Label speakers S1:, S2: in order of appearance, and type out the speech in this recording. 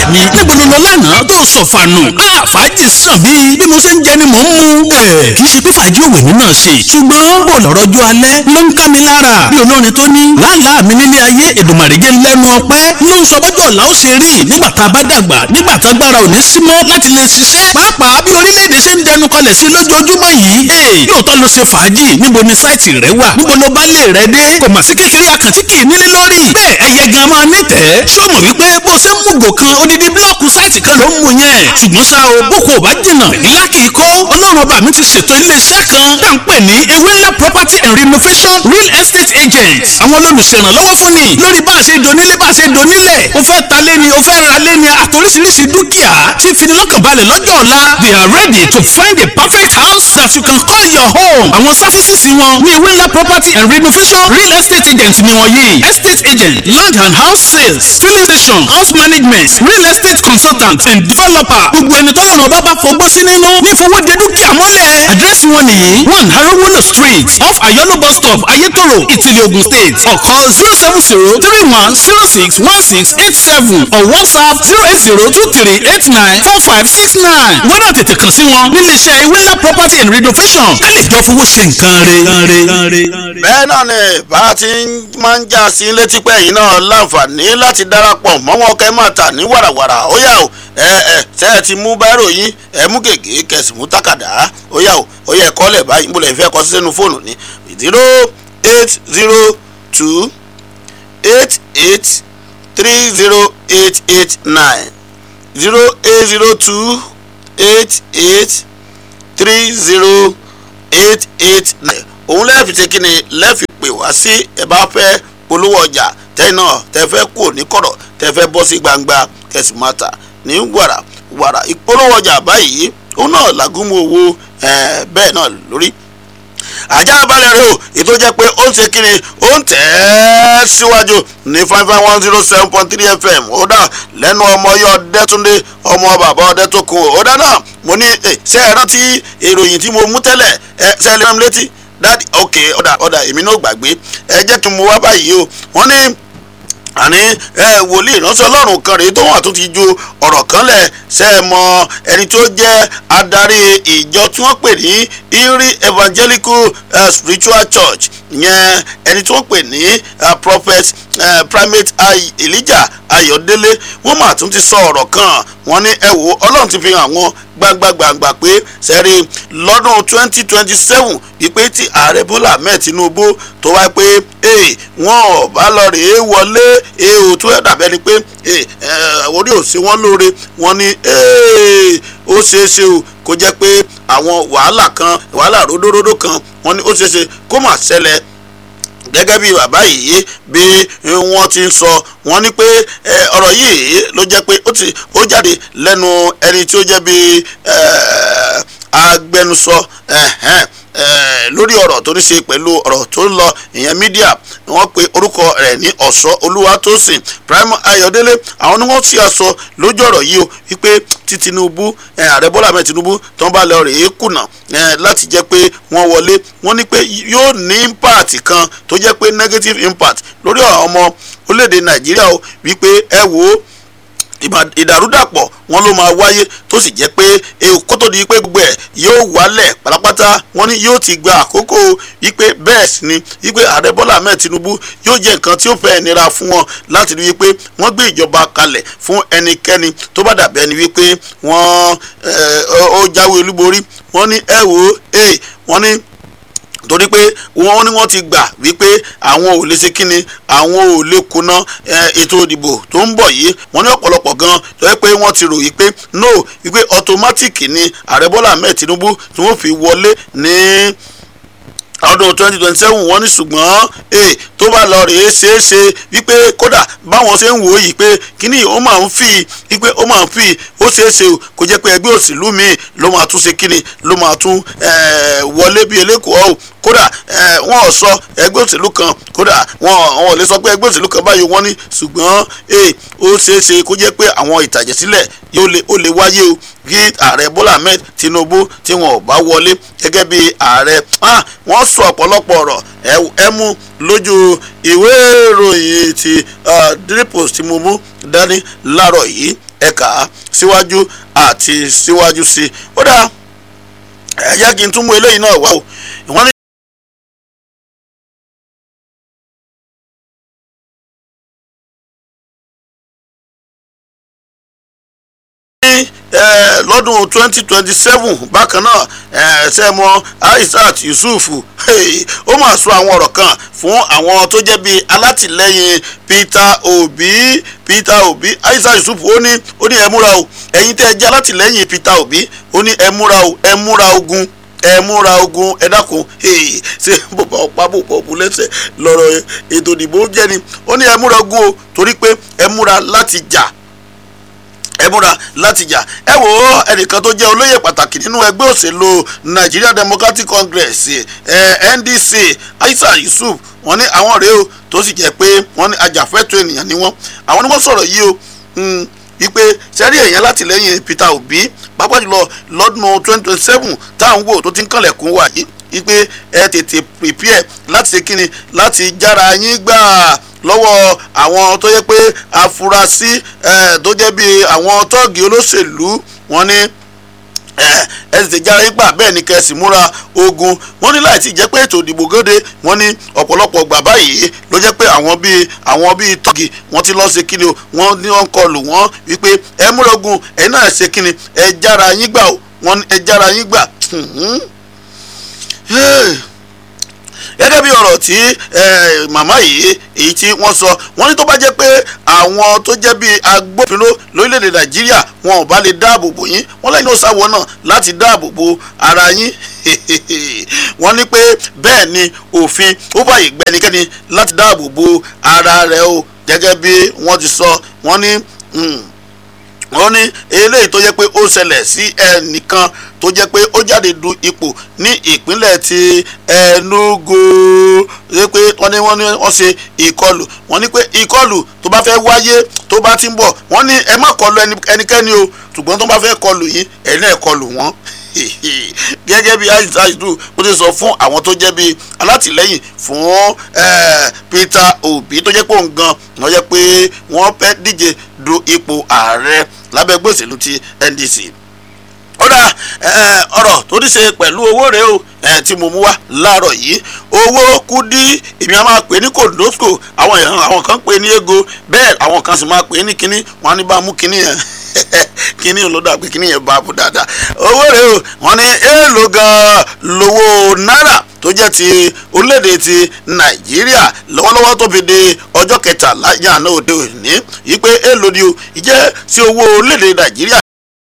S1: mi níbo ló lọ lánàá tó sọ̀fànù fàájì sàn bí bí mo ṣe ń jẹ ni mò ń mu. kì í ṣe pé fàájì òwe mi náà ṣe ṣùgbọ́n bó lọ́rọ̀ ọjọ́ alẹ́ ló ń ká mi lára bí olórin tó ní lálàá mi nílé ayé èdùmàrè jẹ́ lẹ́nu ọpẹ́ ló ń sọ bọ́jọ́ ọ̀la ó ṣe rí nígbà tá a bá dàgbà nígbà tá agbára ò ní sí mọ́ láti lè ṣiṣẹ́ pàápàá bí orílẹ̀-èdè ṣe ń dẹnu kọlẹ̀ sí lójoojúmọ́ yìí lóòótọ́ ló ṣe fàájì níbo ni sáìtì rẹ wà níbo ló bá lè rẹ dé kò mà sí kékeré àkàntí kì í nílé lórí bẹ́ẹ̀ ẹyẹ gan máa nítẹ̀ẹ́ ṣó mọ̀ wípé bó ṣe ń mú gò kan odidi búlọ́ọ̀kù sáìtì kan ló ń mú yẹn ṣùgbọ́n ṣá o boko ò bá jìnnà ìlà kì í kó ọlọ́run ọba mi ti ṣètò iléeṣẹ́ kan tá à ń pè ní ewé ńlá property and renovation real estate agent àwọn olùṣèrànlọ́wọ́ fún ni lórí bá a ṣe donílé bá a ṣe donílẹ̀ o fẹ́ ta lé ni o fẹ́ ra lé ni àtòríṣiríṣi dúkìá tí finilọ́kànbalẹ̀ lọ́jọ́ ọ̀la they are ready to find a perfect house that you can call your home àwọn sáfísìsì wọn ní ewé ńlá property and renovation real estate agent ni wọ́n yìí estate agent land and house sales filling station house management real estate consultant and developer gbogbo ẹni tó lọ́nà bá bá fọgbọ́ sí nínú ní ìfowóde dúkìá mọ́lẹ̀ àdírẹ́sì wọn nìyí one harowolo street off ayolo bus stop ayetoro ìtìlẹ̀ ogun state or call zero seven zero three one zero six one six eight seven or whatsapp zero eight zero two three eight nine four five six nine wọ́n náà tètè kàn sí wọn nílé iṣẹ́ ewéńlá property and renovation ká lè jọ fowó ṣe nǹkan rẹ̀.
S2: bẹ́ẹ̀ náà ni bá a ti máa ń já sí létí pé ẹ̀yin náà láǹfààní láti darapọ̀ mọ́ wọn kẹ́ máa tà ní wàràwàrà ó yá o ẹ ẹ ṣe ẹ ti mú báírò yín ẹ mú gègé kẹsì mú tákàdá ó yá o ó yẹ ẹ̀kọ́ lẹ̀ báyìí mo lè fẹ́ kọ sí sínú fóònù ní zero eight zero two eight eight three zero eight eight nine zero eight zero two eight eight three zero eight eight nine òun lẹ́ẹ̀fì ṣe kí ni lẹ́ẹ̀fì pè wá sí ẹ bá fẹ́ polówó ọjà tẹ́yìn náà tẹ́ fẹ́ kú ní kọ̀rọ̀ tẹ́ fẹ́ bọ́ sí gbangba kẹsì máa tà ní wàrà wàrà ìpolówó ọjà báyìí òun náà làgùnmù owó bẹ́ẹ̀ náà lórí ajá balẹ̀ rẹ o ètò jẹ́ pé ó ń ṣe kí ni ó ń tẹ̀ ẹ́ síwájú ní five five one zero seven point three fm ó dà lẹ́nu ọmọ yọ ọdẹ́túndé ọmọ bàbá ọdẹ́tókun ó dá náà mo ní ṣe é rántí ìròyìn tí mo mú tẹ́lẹ̀ ẹ ṣe é lè rán mi létí dáàdi ok ọ̀dà ọ̀dà èmi náà gbàgbé ẹ jẹ́ kí n mú wá báyìí o wọ́n ní àní ẹ wòlíì ìránṣẹ́ ọlọ́run kan rèé tó wà tó ti ju ọ̀rọ̀ kan lẹ̀ ṣe é mọ ẹni tó jẹ́ adarí ìjọ tí wọ́n pè ní Erie Evangelical uh, Spiritual Church yẹn ẹni tí wọ́n pè ní uh, prophet uh, primate Elijah Ayọ̀délé wọ́n mà tún ti sọ ọ̀rọ̀ kan wọ́n ní ẹ wò ọlọ́run ti fi hàn wọ́n gbangba-gbangba pé sẹ́rí lọ́dún twenty twenty seven wípé tí ààrẹ Bọ́lá Ahmed Tinubu tó wáyé pé wọ́n ò bá lọ rèé wọlé èèwò tó ẹ̀ dàbẹ́ ni pé orí ò sí wọ́n lóore wọ́n ní ó ṣeé ṣe o kó jẹ́ pé àwọn wàhálà kan wàhálà ródóródó kan wọ́n ní ó ṣeé ṣe kó má ṣẹlẹ̀ gẹ́gẹ́ bí bàbá yìí bí wọ́n ti ń sọ wọ́n ní pé ọ̀rọ̀ yìí ló jẹ́ pé ó jáde lẹ́nu ẹni tí ó jẹ́ bí agbẹnusọ lórí ọ̀rọ̀ tó ní ṣe pẹ̀lú ọ̀rọ̀ tó ń lọ ìyẹn mídíà wọ́n pe orúkọ rẹ̀ ní ọ̀ṣọ́ olúwatósìn prime ayọ̀délé àwọn ni wọ́n ṣe aṣọ lójú ọ̀rọ̀ yìí o wípé tí tinubu ààrẹ bọ́lá ahmed tinubu tó ń bá lọ rèé kùnà láti jẹ́ pé wọ́n wọlé wọ́n ní pé yóò ní impact kan tó jẹ́ pé negative impact lórí àwọn ọmọ orílẹ̀-èdè nàìjíríà o wípé ẹ wò ó ìdàrúdàpọ̀ wọn ló máa wáyé tó sì jẹ́ pé kó tó di pé gbogbo ẹ̀ yóò wálẹ̀ pátápátá wọn ni yóò ti gba àkókò wípé bẹ́ẹ̀ sì ni wípé ààrẹ bọ́lá ahmed tinubu yóò jẹ́ nǹkan tí ó fẹ́ nira fún wọn láti rí wípé wọ́n gbé ìjọba kalẹ̀ fún ẹnikẹ́ni tó bá dàbí ẹni wípé wọ́n ó jáwé olúborí wọ́n ní ẹ wò ó wọ́n ní torí pé wọ́n ní wọ́n ti gbà wípé àwọn ò lè ṣe kíni àwọn ò lè kùnà ètò ìdìbò tó ń bọ̀ yìí wọ́n ní ọ̀pọ̀lọpọ̀ gan tó yẹ pé wọ́n ti rò wípé no wípé automatic ni ààrẹ bọ́lá ahmed tinubu tí wọ́n fi wọlé ní ọdún twenty twenty seven wọ́n ní ṣùgbọ́n ee tó bá lọ rèé ṣeé ṣe wípé kódà báwọn ṣe ń wò ó yìí pé kíní ó máa ń fi wípé ó máa ń fi ó ṣeé ṣe kó jẹ́ pé ẹgbẹ́ òṣèlú míì ló máa tún ṣe kíní ló máa tún wọlé bí elékòó ọ̀hún kódà wọn ò sọ ẹgbẹ́ òṣèlú kan kódà wọn ò lè sọ pé ẹgbẹ́ òṣèlú kan báyìí wọ́n ní ṣùgbọ́n ee ó ṣeé ṣe kó jẹ́ pé àwọn ìtàjẹ̀sílẹ̀ ó lè wáyé o kí ààrẹ bọ́lá ahmed tinubu tí wọn ò bá wọlé gẹ́gẹ́ bí ààrẹ wọ́n sọ ọ̀pọ̀lọpọ̀ ọ̀rọ̀ ẹ mú lójú ìwé ìròyìn ti daily post tí mo mú dání láàárọ̀ yìí ẹ̀ka síwájú àti síwájú sí i ó dáa ẹ jẹ́ kí n tún mú eléyìí náà wá o wọ́n ní. lọ́dún twenty twenty seven bákan náà ṣẹ́mọ Aishat Yusuf ó máa sọ àwọn ọ̀rọ̀ kan fún àwọn tó jẹ́ bíi alátìlẹ́yìn Peter Obi Peter Obi Aishat Yusuf ó ní ó ní ẹ múra o ẹ̀yin tẹ́ ẹ jẹ́ alátìlẹ́yìn Peter Obi ó ní ẹ múra o ẹ múra ogun ẹ múra ogun ẹ dákun ṣé bàbá ọ̀pá bò pọ̀ bù lẹ́sẹ̀ lọ́rọ̀ ètò ìdìbò jẹ́ ni ó ní ẹ múra ogun o torí pé ẹ múra láti jà ẹ múra láti jà ẹ wò ó ẹnìkan tó jẹ́ olóyè pàtàkì nínú ẹgbẹ́ òṣèlú Nigeria Democratic Congress eh, NDC Aisha Yusuf wọ́n ní àwọn rèé o tó sì jẹ́ pé wọ́n ní ajàfẹ́tọ̀ọ́ ènìyàn ni wọ́n àwọn ni wọ́n sọ̀rọ̀ yìí o wípé sẹ́rí èèyàn látìlẹ́yìn Peter Obi pápá jùlọ lọ́dún twenty twenty seven táwọn wò tó ti ń kànlẹ̀kùn wà yìí wípé ẹ tètè prepare láti ṣe kíni láti jára yín gbà lọ́wọ́ àwọn tó yẹ pé afurasí tó jẹ́ bíi àwọn tọ́ọ̀gì olóṣèlú wọn ní ẹ sì jára yín gbà bẹ́ẹ̀ ni kẹ́sì múra ogun wọ́n ní láì tí jẹ́ pé ètò ìdìbò gòde wọ́n ní ọ̀pọ̀lọpọ̀ gbà báyìí ló jẹ́ pé àwọn bíi àwọn bíi tọ́ọ̀gì wọ́n ti lọ́ọ́ ṣe kíni o wọ́n ní wọ́n kọlù wọ́n wípé ẹ múra ogun ẹ náà ṣe kíni ẹ jára yín gbà wọ́n ẹ jára yín gbà gẹ́gẹ́ bí ọ̀rọ̀ tí màmá yìí èyí tí wọ́n sọ wọ́n ní tó bá jẹ́ pé àwọn tó jẹ́ bí agbófinró lórílẹ̀‐èdè nàìjíríà wọn ò bá lè dáàbò bò yín wọ́n lẹ́yìn òsàwọ̀ náà láti dáàbò bo ara yín wọ́n ní pé bẹ́ẹ̀ ni òfin ó fàyè gbẹ́nikẹ́ni láti dáàbò bo ara rẹ̀ o gẹ́gẹ́ bí wọ́n ti sọ wọ́n ní wọ́n ní eléyìí tó jẹ́ pé ó ṣẹlẹ̀ sí ẹnìkan tó jẹ́ pé ó jáde du ipò ní ìpínlẹ̀ ti Enugu ṣe pé wọ́n ní wọ́n ní wọ́n ṣe ìkọlù wọ́n ní pé ìkọlù tó bá fẹ́ wáyé tó bá ti ń bọ̀ wọ́n ní ẹ má kọlù ẹnikẹ́ni o ṣùgbọ́n tó bá fẹ́ kọlù yín ẹ̀yin náà kọlù wọ́n gẹ́gẹ́ bí aisaidu ó ti sọ fún àwọn tó jẹ́ bí alátìlẹ́yìn fún Peter Obi tó jẹ́ pé òun gan wọ́n jẹ́ pé wọ́n fẹ́ díje du ipò ààrẹ lábẹ́ ẹgbẹ́ òṣèlú ti NDC ọ̀rà ọ̀rọ̀ tó ní ṣe pẹ̀lú owó rẹ̀ o tí mo mú wá láàárọ̀ yìí owó kúdí èmi a máa pè ní kòndóskò àwọn èèyàn àwọn kan pè ní ego bẹ́ẹ̀ àwọn kan sì máa pè ní kínní wọn á ní bá a mú kínní yẹn kínní ló dà pé kínní yẹn bá a bú dáadáa owó rẹ̀ o wọn ní èèlò gan-an lówó náírà tó jẹ́ ti orílẹ̀-èdè ti nàìjíríà lọ́wọ́lọ́wọ́ tó fi di ọjọ́ kẹtàlá yànnà òde òní yìí pé èèlò ni o ìjẹ́ sí owó orílẹ̀-èdè nàìjíríà